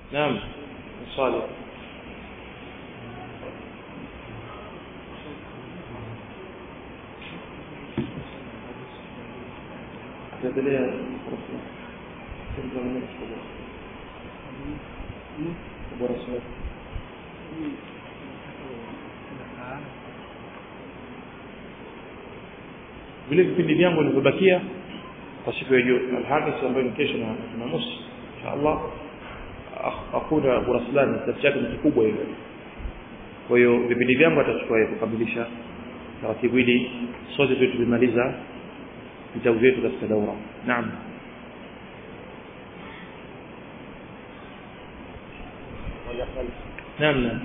naam swali endelea bora swali vile vipindi vyangu vilivyobakia kwa siku ya Alhamisi ambayo ni kesho na Jumamosi inshallah hakuna Buraslani kitabu chake ni kikubwa hilo kwa hiyo vipindi vyangu atachukua yeye kukamilisha taratibu ili sote tu tumemaliza vitabu vyetu katika daura naam naam naam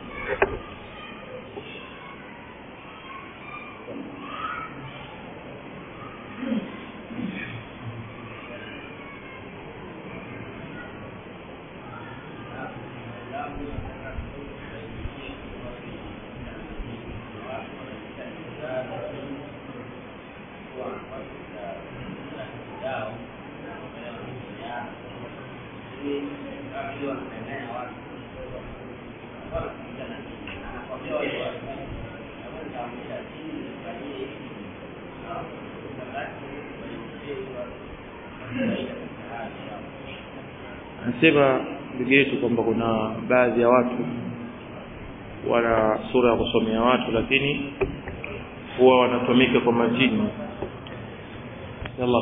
anasema ndugu yetu kwamba kuna baadhi ya watu wana sura ya kusomea watu lakini huwa wanatumika kwa majini yalla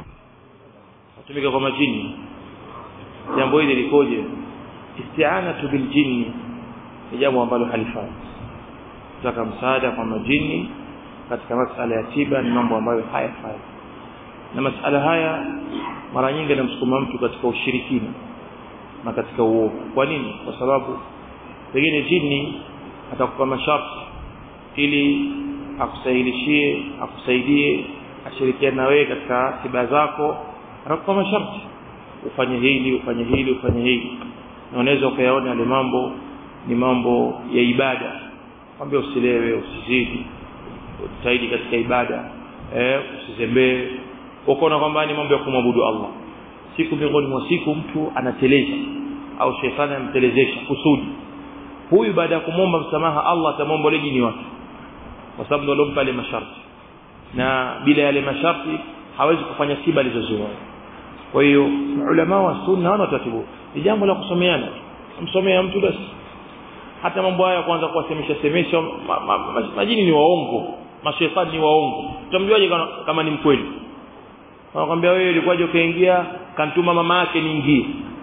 watumika kwa majini jambo hili likoje isti'anatu bil jinni ni jambo ambalo halifai kutaka msaada kwa majini katika masala ya tiba ni mambo ambayo hayafai na masala haya mara nyingi yanamsukuma mtu katika ushirikina na katika uovu kwa nini kwa sababu pengine jini atakupa masharti ili akusahilishie akusaidie ashirikiane na wewe katika tiba zako anakupa masharti ufanye hili ufanye hili ufanye hili na unaweza ukayaona yale mambo ni mambo ya ibada kwambia usilewe usizidi utaidi katika ibada eh usizembee ukaona kwamba ni mambo ya kumwabudu Allah siku miongoni mwa siku mtu anateleza au shetani amtelezesha kusudi huyu baada ya kumwomba msamaha Allah atamwomba ile jini wake kwa sababu ndio alompa ile masharti na bila yale masharti hawezi kufanya tiba alizozoea kwa hiyo ulama wa sunna wana taratibu ni jambo la kusomeana msomea mtu basi hata mambo haya kwanza kuwasemesha semesha ma, ma, ma, majini ni waongo mashetani ni waongo utamjuaje kama, kama ni mkweli anakuambia wewe ulikuwaje ukaingia kantuma mama yake niingie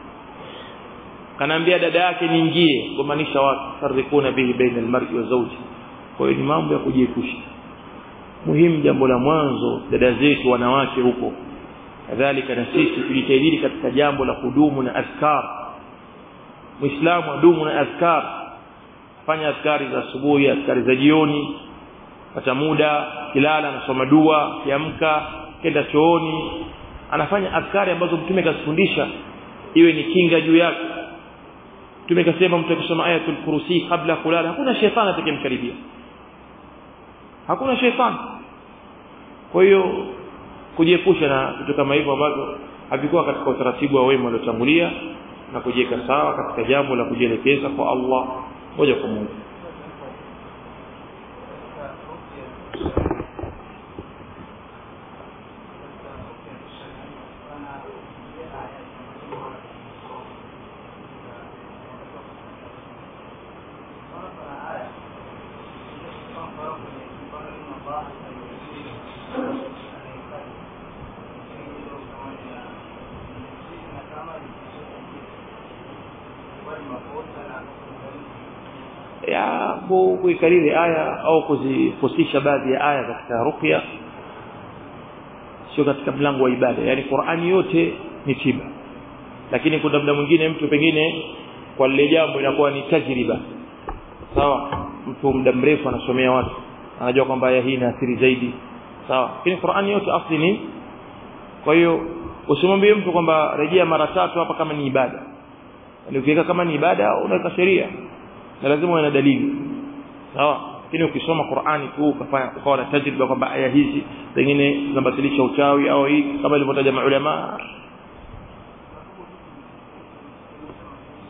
kanaambia dada yake niingie kumaanisha watu farikuna bihi baina almar'i wa zawji kwa hiyo ni mambo ya kujiepusha muhimu jambo la mwanzo dada zetu wanawake huko kadhalika na sisi tujitahidi katika jambo la kudumu na azkar muislamu adumu na azkar fanya azkari za asubuhi azkari za jioni pata muda kilala anasoma dua kiamka kenda chooni anafanya azkari ambazo mtume kasifundisha iwe ni kinga juu yake mtume kasema mtu akisoma ayatul kursi kabla kulala hakuna shetani atakayemkaribia hakuna shetani kwa hiyo kujiepusha na vitu kama hivyo ambavyo havikuwa katika utaratibu wa wema waliotangulia na kujiweka sawa katika jambo la kujielekeza kwa Allah moja kwa moja ya kuikariri aya au kuzifusisha baadhi ya aya katika ruqya sio katika mlango wa ibada yani Qur'ani yote ni tiba lakini kuna muda mwingine mtu pengine kwa lile jambo inakuwa ni tajriba sawa mtu muda mrefu anasomea watu anajua kwamba aya hii inaathiri zaidi sawa lakini Qur'ani yote asli ni kwa hiyo usimwambie mtu kwamba rejea mara tatu hapa kama ni ibada yani ukiweka kama ni ibada unaweka sheria na lazima uwe na dalili sawa lakini ukisoma Qur'ani tu ukafanya ukawa na tajriba kwamba aya hizi pengine zinabatilisha uchawi au hii kama ilivyotaja maulama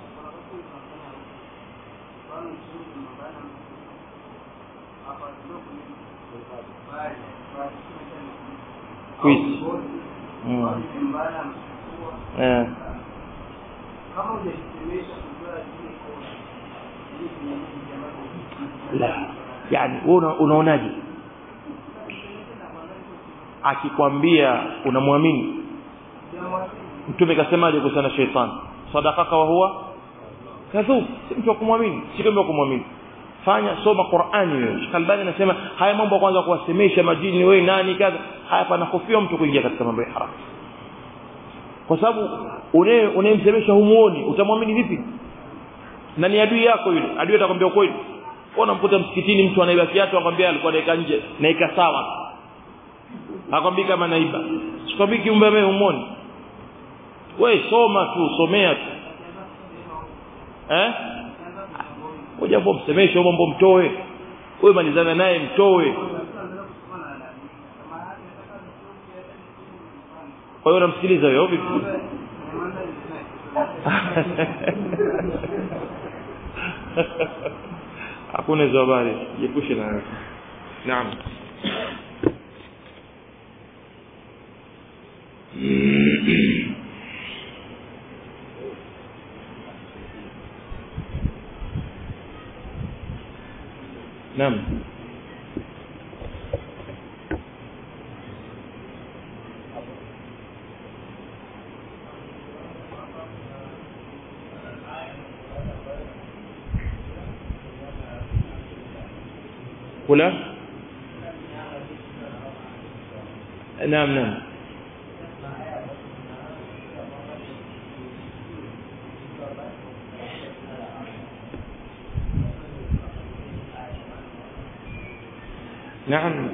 Quiz. Mm. Eh. La. Yani wewe una- unaonaje? Akikwambia unamwamini Mtume kasemaje kuhusiana na shetani? Sadaqaka wa huwa kadhub. Si mtu wa kumwamini, si mtu wa kumwamini. Fanya soma Qur'ani wewe. Sheikh Albani anasema haya mambo ya kwanza kuwasemesha majini wewe nani kadha, haya panahofiwa mtu kuingia katika mambo ya haramu. Kwa sababu unaye unayemsemesha humuoni, utamwamini vipi? Na ni adui yako yule. Adui atakwambia ukweli. Wewe unamkuta msikitini mtu anaiba kiatu akwambia alikuwa naika nje, naika sawa. Hakwambii kama naiba. Sikwambii kiumbe wewe humuoni. Wewe soma tu, somea tu. Eh? Ngoja hapo msemeshe mambo mtoe. Wewe malizana naye mtoe. Kwa hiyo unamsikiliza wewe vipi? Hakuna hizo habari. Jiepushe na Naam. Naam. kula naam naam نعم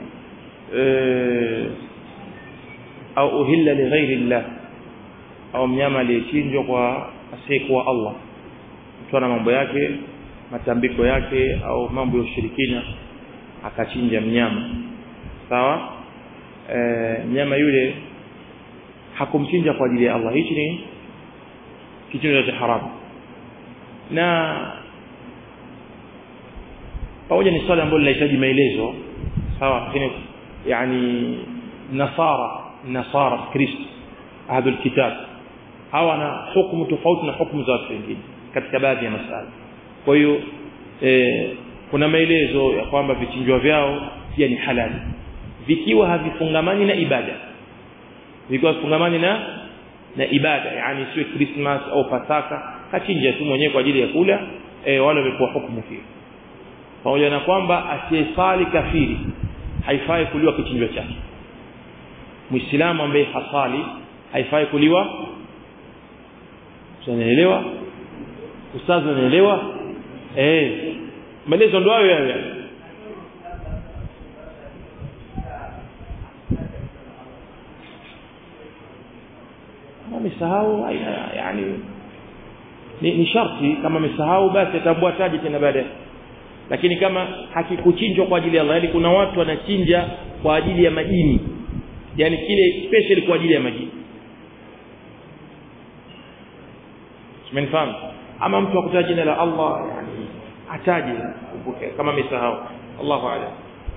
au uhilla li ghairi llah au mnyama aliyechinjwa kwa asiyekuwa Allah mtu ana mambo yake matambiko yake au mambo ya ushirikina akachinja mnyama sawa e, mnyama yule hakumchinja kwa ajili ya Allah hichi ni kitendo cha haramu na pamoja ni swali ambalo linahitaji maelezo sawa lakini yani nasara nasara kristo ahlul kitab hawa na hukumu tofauti na hukumu za watu wengine katika baadhi ya masala kwa hiyo eh, kuna maelezo ya kwamba vichinjwa vyao pia ni halali vikiwa havifungamani na ibada vikiwa havifungamani na na ibada yani sio Christmas au Pasaka kachinja tu mwenyewe kwa ajili ya kula e, wale wamepewa hukumu hiyo pamoja na kwamba asiyesali kafiri haifai kuliwa kichinjwa chake muislamu ambaye hasali haifai kuliwa unaelewa ustazi unaelewa eh maelezo ndo hayo hayo kama amesahau yani ni, ni sharti kama amesahau basi atambua taji tena baadaye lakini kama hakikuchinjwa kwa ajili ya Allah yani kuna watu wanachinja kwa ajili ya majini yani kile special kwa ajili ya majini Umenifahamu? Ama mtu akutaja jina la Allah yani ataje kumbuke kama amesahau. Allahu a'lam.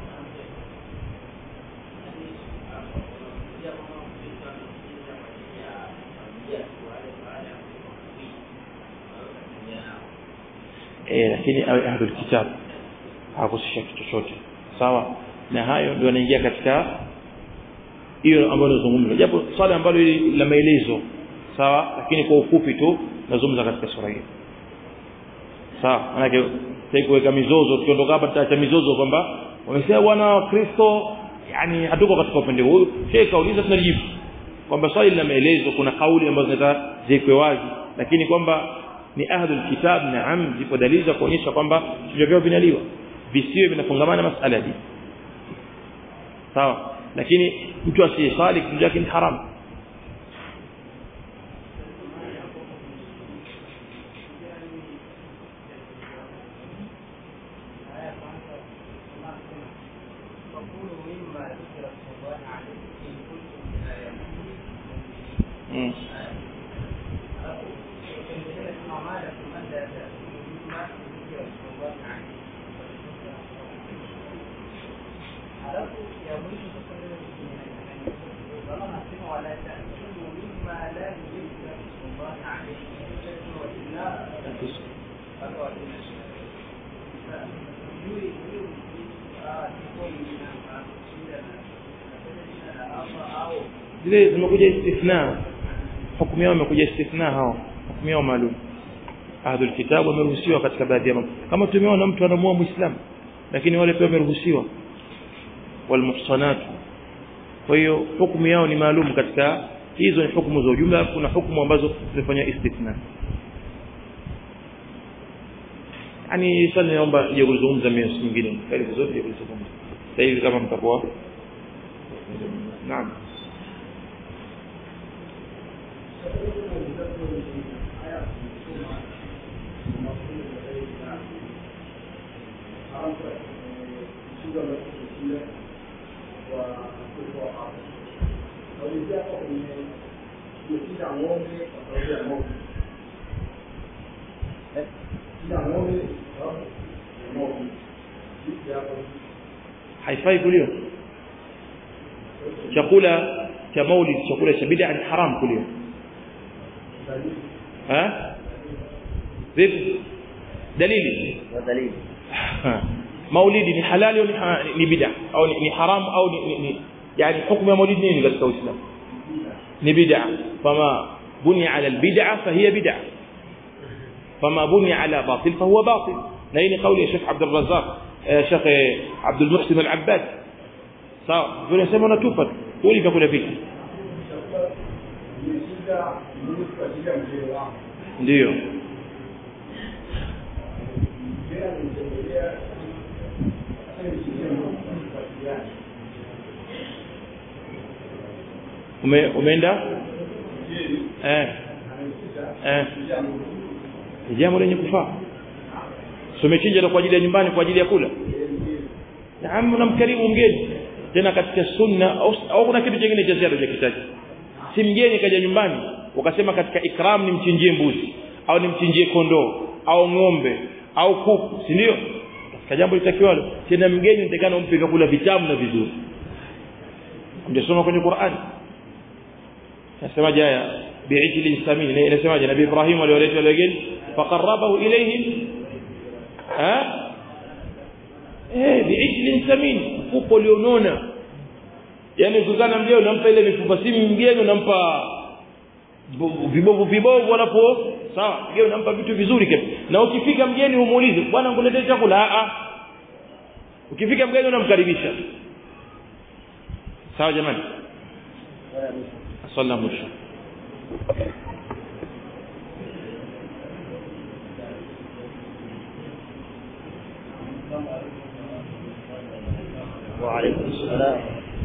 Eh, lakini awe ahlul kitab hakusisha kitu chochote. Sawa? Na hayo ndio yanaingia katika hiyo ambayo nazungumza. Japo swali ambalo hili la maelezo sawa lakini kwa ufupi tu nazungumza katika sura hii sawa maana sasa kuweka mizozo tukiondoka hapa tutaacha mizozo kwamba wamesema bwana wa Kristo yani hatuko katika upande huu shehe kauliza tunajibu kwamba swali lina maelezo kuna kauli ambazo zinataka ziwekwe wazi lakini kwamba ni ahlul kitab naam zipo dalili za kuonyesha kwamba vivyo vyao vinaliwa visiwe vinafungamana masala hii sawa lakini mtu asiyesali kitu chake ni haramu zile zimekuja istithna hukumu yao imekuja istithna hao hukumu yao maalum ahlul kitabu wameruhusiwa katika baadhi ya mambo kama tumeona mtu anamuoa muislamu lakini wale pia wameruhusiwa walmuhsanat kwa hiyo hukumu yao ni maalum katika hizo ni hukumu za ujumla kuna hukumu ambazo zimefanya istithna yani sana naomba je kuzungumza mimi nyingine karibu zote je kuzungumza sasa hivi kama mtakuwa naam haifai kuliwa chakula cha maulid chakula cha bid'a ni haram kuliwa ha vipi dalili dalili maulidi ni halali au ni, ni bid'a au ni, ni haram au ni, ni, ni yani hukumu ya maulidi nini katika uislamu ni bid'a fama buni ala albid'a fahiya bid'a fama buni ala batil fahuwa batil na hii ni kauli ya Sheikh Abdul Razzaq Sheikh Abdul Muhsin Al-Abbad sawa tunasema unatupa uli vyakula viki ndio ume umeenda eh eh ni jambo lenye kufaa so umechinja kwa ajili ya nyumbani kwa ajili ya kula naam unamkarimu mgeni tena katika sunna au, au kuna kitu kingine cha ziada cha kitaji si mgeni kaja nyumbani ukasema katika ikram nimchinjie mbuzi au nimchinjie kondoo au ng'ombe au kuku si ndio katika jambo litakiwalo tena mgeni nitakana umpe vyakula vitamu na vizuri mjasoma kwenye Qur'an nasemaje haya bi'ijlin samin inasemaje nabii Ibrahim aliwaleta wale wageni faqarrabahu ilayhim ha eh bi'ijlin samin mfuko ulionona yani ukikana mgeni unampa ile mifupa si mgeni unampa vibovu vibovu alapo sawa mgeni unampa vitu vizuri kabisa na ukifika mgeni umuulize bwana nguletee chakula a a ukifika mgeni unamkaribisha sawa jamani صلى مشى وعليكم السلام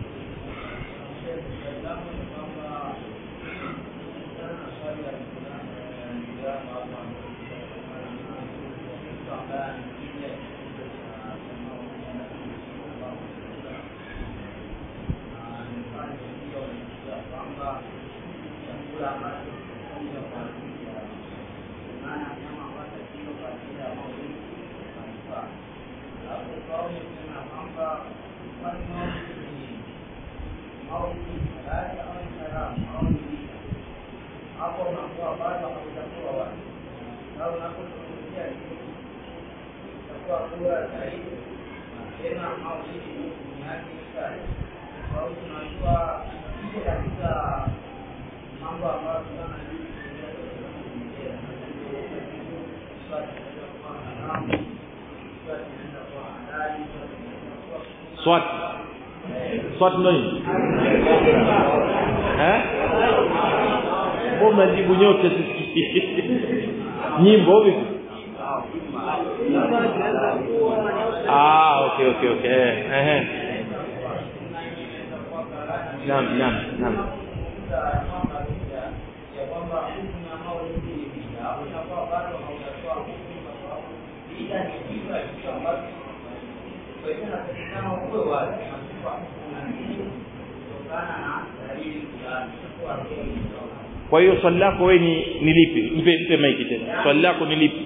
swat swat ndo nini eh mbona jibu nyote sisi nyimbo vipi ah okay okay okay eh eh naam naam naam kwa hiyo swali lako wewe ni ni lipi mpe mpe maiki tena swali lako ni lipi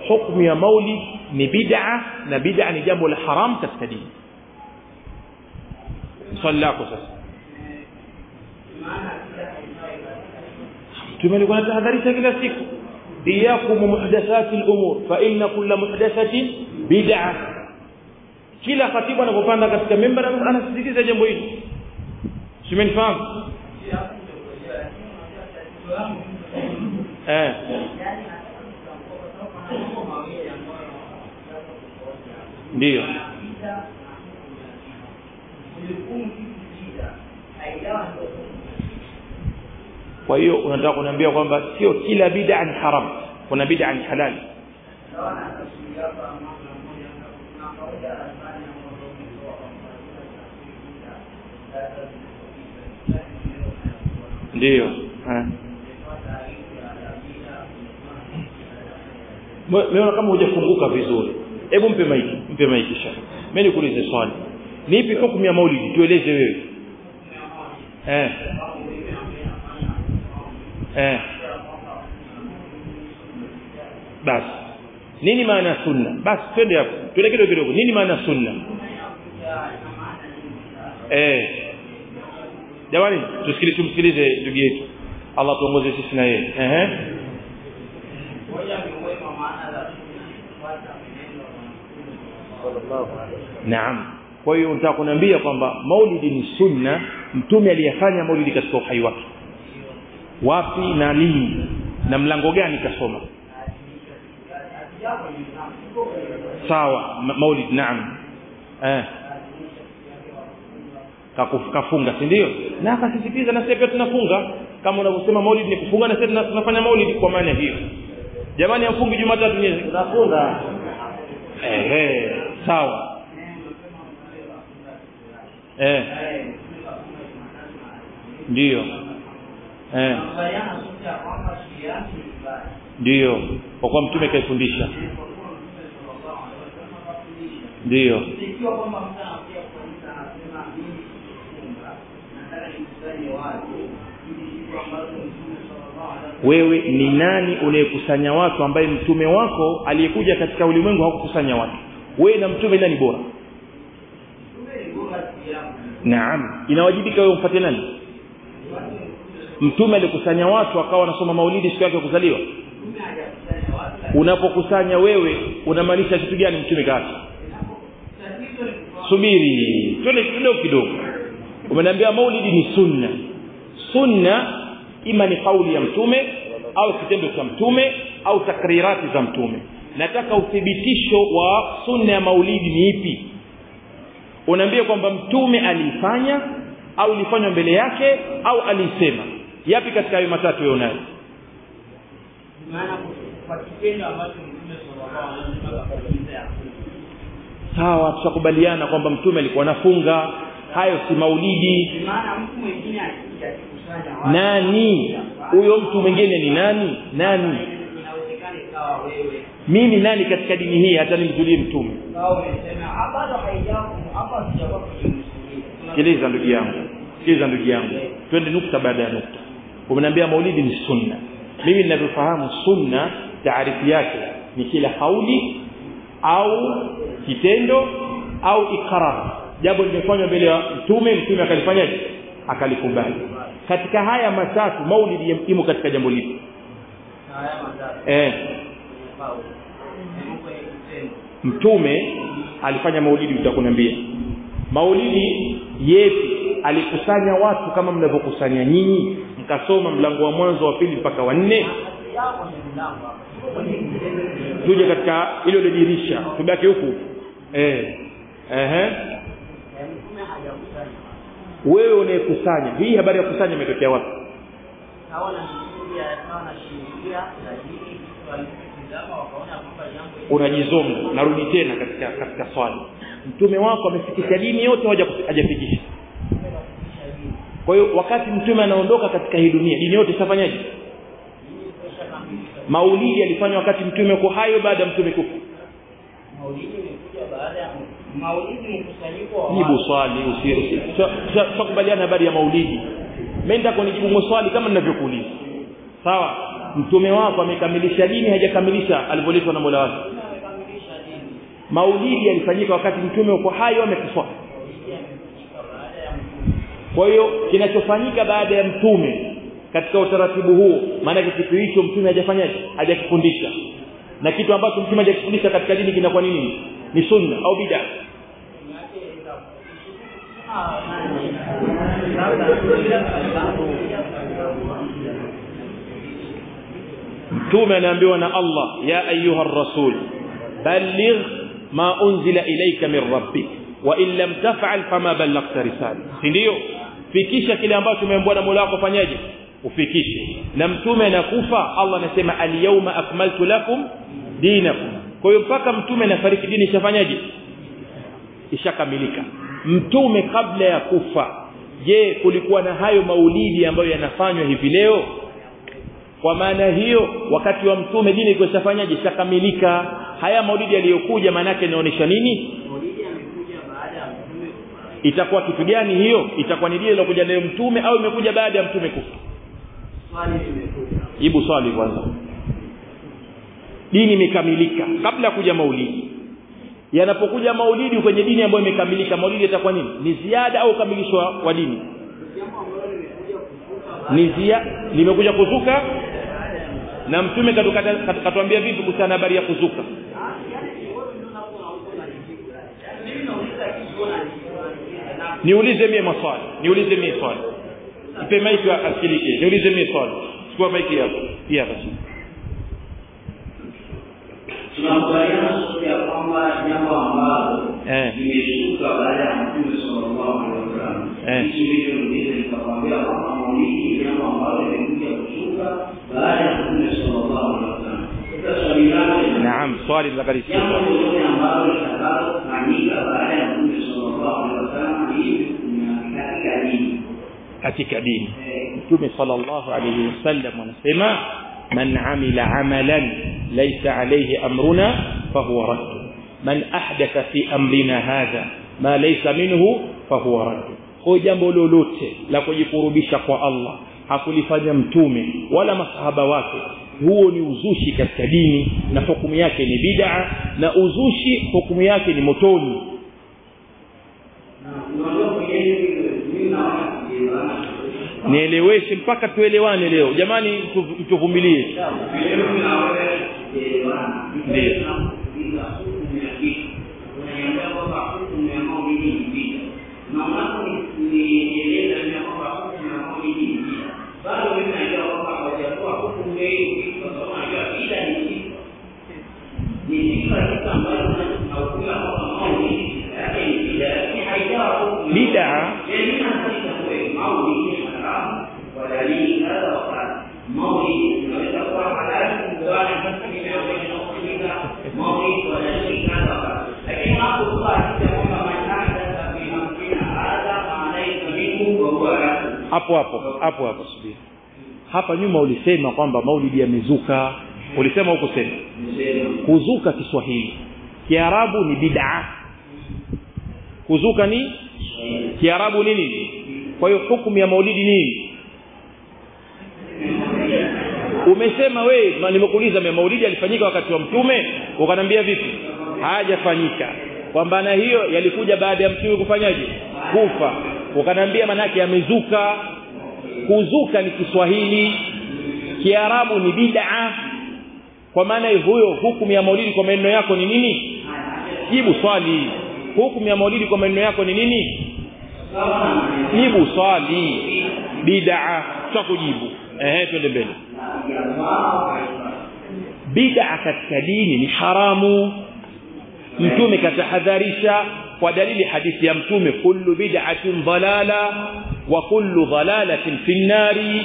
hukumu ya maulid ni bid'a na bid'a ni jambo la haram katika dini swali lako sasa mtume alikuwa anatahadharisha kila siku iyakum muhdathati al-umur fa inna kulla muhdathatin bid'a kila khatibu anapopanda katika mimbar anasisitiza jambo hili simenifahamu eh ndio kwa hiyo unataka kuniambia kwamba sio kila bid'a ni haram kuna bid'a ni halali ndio meona kama hujafunguka vizuri hebu mpe maiki mpe maiki shaka mimi nikuulize swali nipi hukumu ya maulidi tueleze wewe eh eh basi nini maana ya sunna basi twende hapo twende kidogo kidogo nini maana ya sunna eh jamani tusikilize tumsikilize ndugu yetu Allah tuongoze sisi na yeye ehe Naam. Kwa hiyo nataka kuniambia kwamba maulidi ni sunna, mtume aliyefanya maulidi katika uhai wake. Wapi na lini na mlango gani kasoma? Sawa, ma maulid naam. Eh. kafunga si ndio na akasisitiza na sisi pia tunafunga kama unavyosema maulid ni kufunga na sisi tunafanya maulid kwa maana hiyo jamani afungi jumatatu nyezi tunafunga ehe sawa eh ndio eh ndio kwa kuwa mtume kaifundisha ndio ikiwa kwamba mtu anakuja kuuliza anasema mimi kufunga nataka nikusanye watu ili siku ambazo mtume sallallahu alaihi wasallam wewe ni nani unayekusanya watu ambaye mtume wako aliyekuja katika ulimwengu hakukusanya watu wewe na mtume nani bora mtume ni bora kiamu naam inawajibika wewe umfuate nani mtume alikusanya watu akawa anasoma maulidi siku yake ya kuzaliwa mtume hajakusanya watu lakini unapokusanya wewe unamaanisha kitu gani mtume kaacha tatizo ni kwamba subiri twende kidogo kidogo umeniambia maulidi ni sunna sunna ima ni kauli ya mtume au kitendo cha mtume au takrirati za mtume nataka uthibitisho wa sunna ya maulidi ni ipi unaambia kwamba mtume aliifanya au ilifanywa mbele yake au aliisema yapi katika hayo matatu wewe unayo maana kwa kitendo ambacho mtume sallallahu alaihi wasallam akafunza ya sawa tutakubaliana kwamba mtume alikuwa anafunga hayo si maulidi maana mtu mwingine akija akikusanya watu nani huyo mtu mwingine ni nani nani inawezekana ikawa wewe mimi nani katika dini hii hata nimjulie mtume au umesema "Ah, bado haijaku hapa sijakuwa kwenye msingi sikiliza ndugu yangu sikiliza ndugu yangu twende nukta baada ya nukta umeniambia maulidi ni sunna mimi ninavyofahamu sunna taarifu yake ni kila kauli au kitendo au ikrar jambo limefanywa mbele ya mtume mtume akalifanyaje akalikubali katika haya matatu maulidi imo katika jambo lipi na haya madhara eh au ni kwenye kitendo mtume alifanya maulidi utakunambia maulidi yepi alikusanya watu kama mnavyokusanya nyinyi mkasoma mlango wa mwanzo wa pili mpaka wa nne yako ni mlango hapa kwenye kitendo tuje katika hilo lidirisha tubaki huku eh ehe mtume hajakusanya wewe unayekusanya hii habari ya kusanya imetokea wapi naona msingi sawa na sheria lakini walipotizama wakaona kwamba jambo unajizonga narudi tena katika katika swali mtume wako amefikisha dini yote haja hajafikisha kwa hiyo wakati mtume anaondoka katika hii dunia dini yote itafanyaje maulidi alifanywa wakati mtume uko hayo baada ya mtume kufa maulidi imekuja baada ya maulidi ni mkusanyiko wa jibu watu. swali usi- usi- sio- sio- sio kubaliana habari ya maulidi mimi nitaka kunijibu swali kama ninavyokuuliza sawa mtume wako amekamilisha dini hajakamilisha alivyoletwa na Mola wake amekamilisha dini maulidi yalifanyika wakati mtume uko hai au amekufa imefanyika baada ya mtume kwa hiyo kinachofanyika baada ya mtume katika utaratibu huo maana kitu hicho mtume hajafanyaje hajakifundisha na kitu ambacho mtume hajakifundisha katika dini kinakuwa nini ni sunna au bid'a mtume anaambiwa na Allah ya ayuha rasul balligh ma unzila ilayka min rabbik wa in lam taf'al fama ballaghta risala si ndio fikisha kile ambacho umeambiwa na Mola wako fanyaje ufikishe na mtume anakufa Allah anasema al-yawma akmaltu lakum dinakum kwa hiyo mpaka mtume anafariki dini ishafanyaje ishakamilika mtume kabla ya kufa je kulikuwa na hayo maulidi ambayo yanafanywa hivi leo kwa maana hiyo wakati wa mtume dini ilikuwa ishafanyaje ishakamilika haya maulidi yaliyokuja maana yake inaonyesha nini maulidi amekuja baada ya mtume kufariki itakuwa kitu gani hiyo itakuwa ni dini iliyokuja nayo mtume au imekuja baada ya mtume kufa swali limekuja jibu swali kwanza dini imekamilika kabla ya kuja maulidi yanapokuja maulidi kwenye dini ambayo imekamilika maulidi itakuwa nini ni ziada au ukamilisho wa- wa dini jambo ambalo limekuja kufuta ni zia limekuja kuzuka na mtume katukata- kat- katuambia vipi kuhusiana na habari ya kuzuka niulize mie maswali niulize mie swali ipe maiki asikilike niulize mie swali chukua maiki hapo hii hapa chini tunakubaliana sote ya kwamba jambo ambalo Eh. limeshuka baada ya mtume sallallahu alaihi wasallam Eh. hichi ndicho ndicho nikakwambia kwamba maulidi ni jambo ambalo limekuja kushuka baada ya mtume sallallahu alaihi wasallam sasa swali langu ni naam swali la jambo karisi lolote ambalo litakalofanyika baada ya mtume sallallahu alaihi wasallam hivi katika dini katika dini Eh, mtume sallallahu alayhi wasallam anasema man amila amalan laysa alayhi amruna fahuwa radd man ahdatha fi amrina hadha ma laysa minhu fahuwa radd kwa jambo lolote la kujikurubisha kwa Allah hakulifanya mtume wala masahaba wake huo ni uzushi katika dini na hukumu yake ni bid'a na uzushi hukumu yake ni motoni na unajua kwenye hivi mimi naona kujielewana nieleweshe mpaka tuelewane leo jamani tu- mtuvumilie bid'a ودليل هذا وقال مولد unaweza kuwa halali kugawana hata mimi ambaye nakuuliza mawili wala shirika hapa lakini hapo kwa hakika kwamba manhada fi amrina hadha maanaita minhu wa huwa rasul hapo hapo hapo hapo subiri hapa nyuma ulisema kwamba maulidi yamezuka ulisema huko sema nisema kuzuka Kiswahili Kiarabu ni bid'a kuzuka ni Kiarabu ni nini kwa hiyo hukumu ya maulidi nini umesema we ma- nimekuuliza me maulidi yalifanyika wakati wa mtume ukanambia vipi hajafanyika kwamba na hiyo yalikuja baada ya mtume kufanyaje kufa ukanambia manake yamezuka kuzuka ni Kiswahili Kiarabu ni bid'a kwa maana huyo hukumu ya maulidi kwa maneno yako ni nini jibu swali hukumu ya maulidi kwa maneno yako ni nini jibu swali bid'a tutakujibu ehe twende mbele bid'a katika dini ni haramu mtume katahadharisha kwa dalili hadithi ya mtume kullu bid'atin dalala wa kullu dalalatin fi nnari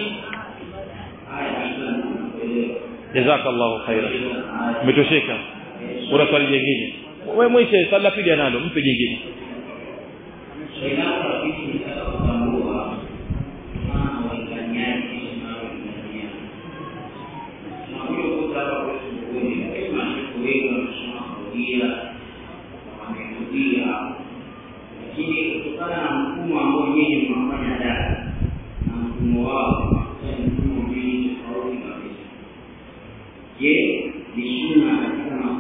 jazakallahu khairan umetosheka kuna swali jingine wewe mwishe swali la pili analo mpe jingine lakini kutokana na mfumo ambao nyinyi mnafanya dada na mfumo wao ni mfumo mbili tofauti kabisa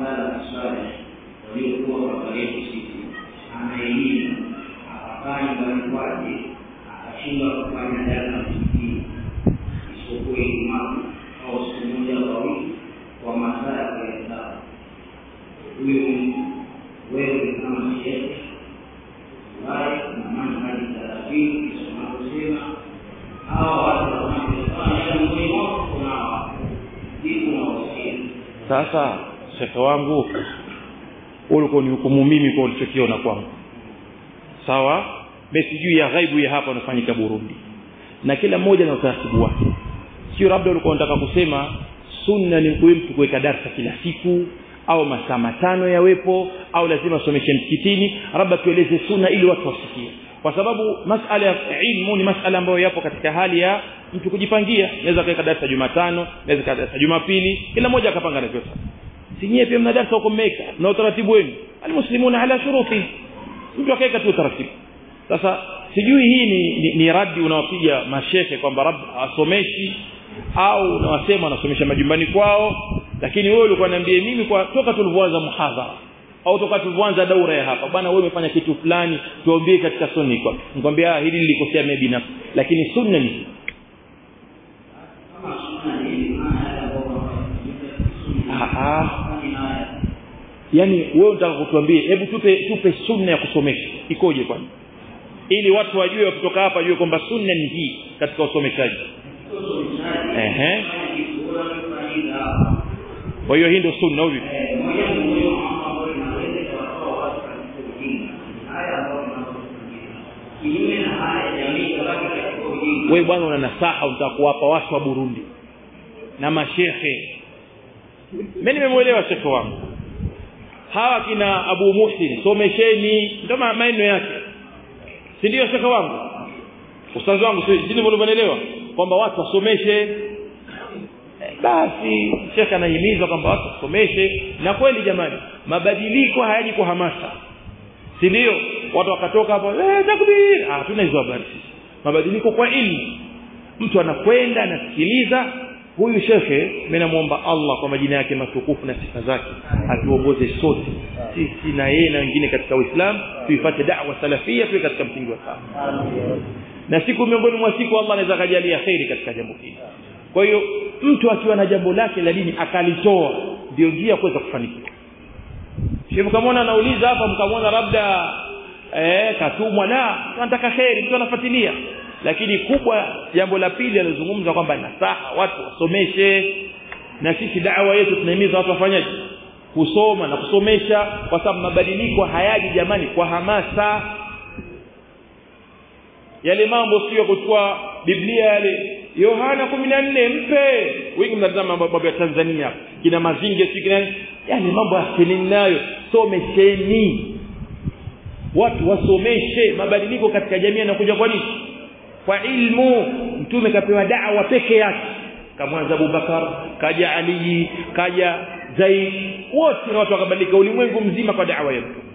sala swali waliokuwa baba yetu sisi ana elimu akakaa nyumbani kwake akashindwa kufanya dala msikitini isipokuwa Ijumaa au siku moja kwa wiki kwa masaa ya kuhesabu. Huyu mtu wewe kama shehe wae na manhaji taratibu kisemavyosema hawa watu wanaofanya miongoni mwao kuna wao ndipo nawasia sasa shekhe wangu ulikuwa ni hukumu mimi kwa ulichokiona kwangu sawa mimi sijui ya ghaibu ya hapa unafanyika Burundi na kila mmoja na utaratibu wake sio labda ulikuwa unataka kusema sunna ni kuwe mtu kuweka darasa kila siku au masaa matano yawepo au lazima asomeshe msikitini labda tueleze sunna ili watu wasikie kwa sababu masala ya ilmu ni masala ambayo yapo katika hali ya mtu kujipangia naweza kaweka darasa Jumatano naweza kaweka darasa Jumapili kila mmoja akapanga anavyotaka si nyie pia mna darasa huko mmeweka na utaratibu wenu almuslimuna ala shuruti mtu akaweka tu utaratibu sasa sijui hii ni, ni, ni radi unawapiga mashehe kwamba rab asomeshi au unawasema wanasomesha majumbani kwao lakini wewe ulikuwa niambie mimi kwa toka tulivyoanza muhadhara au toka tulivyoanza daura ya hapa bwana wewe umefanya kitu fulani tuambie katika sunni kwa nikwambia hili nilikosea mimi binafsi lakini sunna ni kama sunna ni hivi maana yale ambao Ah, ah. wanafanya yani wewe unataka kutuambie hebu tupe tupe sunna ya kusomesha ikoje kwani ili watu wajue wakitoka hapa wajue kwamba sunna ni hii katika usomeshaji ehe kwa hiyo hii ndio sunna au vipi wewe bwana una nasaha unataka kuwapa watu wa Burundi na mashehe mimi nimemuelewa shekhe wangu hawa kina Abu Muhsin somesheni ndio ma- maneno yake si ndio shekhe wangu ustazi wangu si si ndivyo unaelewa kwamba watu wasomeshe Eh, basi shekhe anahimiza kwamba watu wasomeshe na kweli jamani mabadiliko hayaji kwa hamasa si ndio watu wakatoka hapo eh takbir ah tuna hizo habari sisi mabadiliko kwa ilmu mtu anakwenda anasikiliza huyu shekhe mimi namuomba Allah kwa majina yake matukufu na sifa zake atuongoze sote sisi na yeye na wengine katika Uislamu tuifuate da'wa salafia tuwe katika msingi wa sawa na siku miongoni mwa siku Allah anaweza kajalia khairi katika jambo hili kwa hiyo mtu akiwa na jambo lake la dini akalitoa ndio njia ya kuweza kufanikiwa Sheikh mkamwona anauliza hapa mkamwona labda eh katumwa la tunataka khairi mtu anafuatilia lakini kubwa jambo la pili alizungumza kwamba nasaha watu wasomeshe na sisi da'wa yetu tunahimiza watu wafanyaje kusoma na kusomesha kwa sababu mabadiliko hayaji jamani kwa hamasa yale mambo sio kuchukua Biblia yale Yohana 14 mpe wengi mnatazama mambo ya Tanzania kina mazinge si kina yani mambo ya nayo somesheni watu wasomeshe mabadiliko katika jamii yanakuja kwa nini kwa ilmu mtume kapewa da'wa peke yake kamwanza Abubakar kaja Ali kaja Zaid wote na watu wakabadilika ulimwengu mzima kwa da'wa ya mtume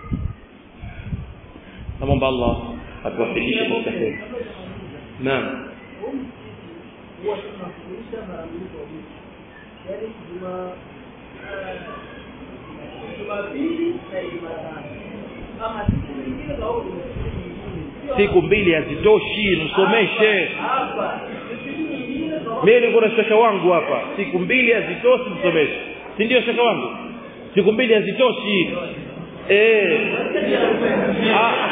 namwomba Allah atuwafikishe katika heri naam huwa tunafundisha mara mbili kwa wiki yaani juma jumapili na jumatano ama siku nyingine za huko siku nyingine siku mbili hazitoshi msomeshe hapa siku nyingine za mimi niko na shaka wangu hapa siku mbili hazitoshi msomeshe si ndio shaka wangu siku mbili hazitoshi eh ah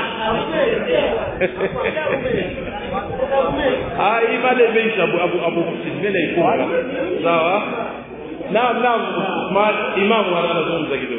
ah hii mada imeisha abu abu abu mimi naifunga sawa naam naam ma imamu anazungumza kidogo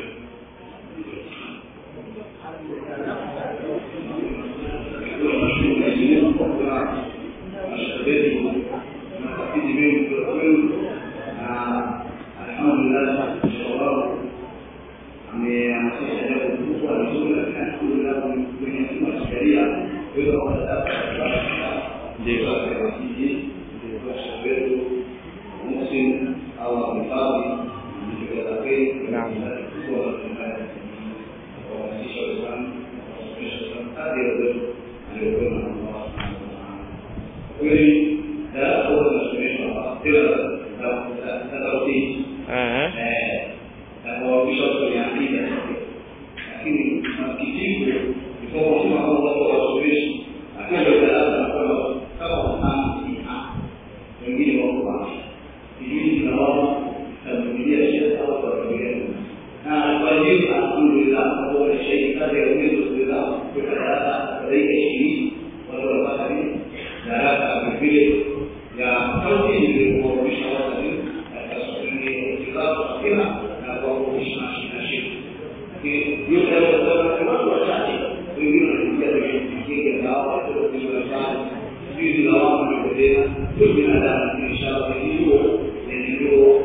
eh alhamdulillah kwa shahidi kazi ya uwezo kuweza kuweka darasa zaidi ya ishirini watu wanapata nini darasa vile ya kaunti ili kuwaonyesha watu nini katika swali kitabu kila na kuwaonyesha na shida lakini yote hayo kwa watu wachache wengine wanakuja kwenye kike na hao watu wa sana sisi na wao wanaendelea sio binadamu inshallah hiyo ndio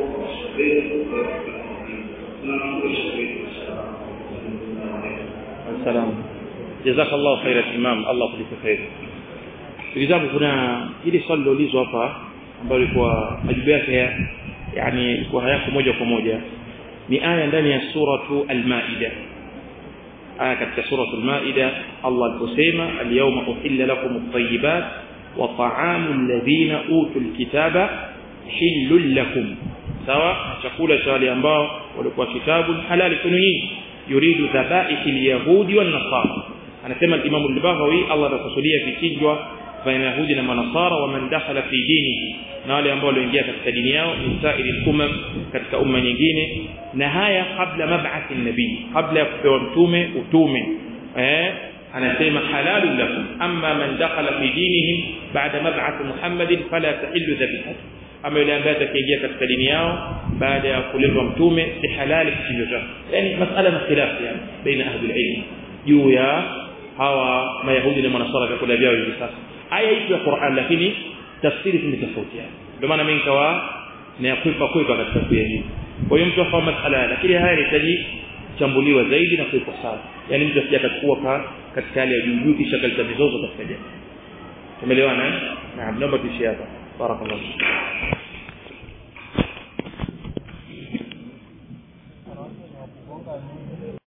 Assalam. Jazakallahu khairan Imam, Allah kulipe khair. Ndugu zangu kuna hili swali liloulizwa hapa ambalo lilikuwa majibu yake yani ilikuwa hayako moja kwa moja ni aya ndani ya suratu al-Maida aya katika suratu al-Maida Allah aliposema al-yawma uhilla lakum at-tayyibat wa ta'amu alladhina utul kitaba hillul lakum sawa chakula cha wale ambao walikuwa kitabu halali kwenu nyinyi yuridu dhabaihi al-yahudi wan nasara anasema al-Imam al-Baghawi Allah anakusudia vichinjwa baina yahudi na manasara wa man dakhala fi dinihi na wale ambao walioingia katika dini yao min sa'iri umam katika umma nyingine na haya kabla mab'athi nabii kabla ya kupewa mtume utume eh anasema halalun lakum amma man dakhala fi dinihim ba'da mab'ath muhammadin fala tahillu dhabihatu ama yule ambaye atakaingia katika dini yao baada ya kuletwa mtume si halali kichinjo chake yani masala na khilaf yani baina ahli ilm juu ya hawa mayahudi na manasara vyakula vyao hivi sasa aya ipo ya Qur'an lakini tafsiri zimetofautiana ndio maana mimi nikawa na kuipa kuipa katika kuyajibu kwa hiyo mtu afahamu masala lakini haya yanahitaji chambuliwa zaidi na kuipa sawa yani mtu asije akachukua katika hali ya juu juu kisha kaleta mizozo katika jamii tumeelewana eh naam naomba tuishie hapa barakallahu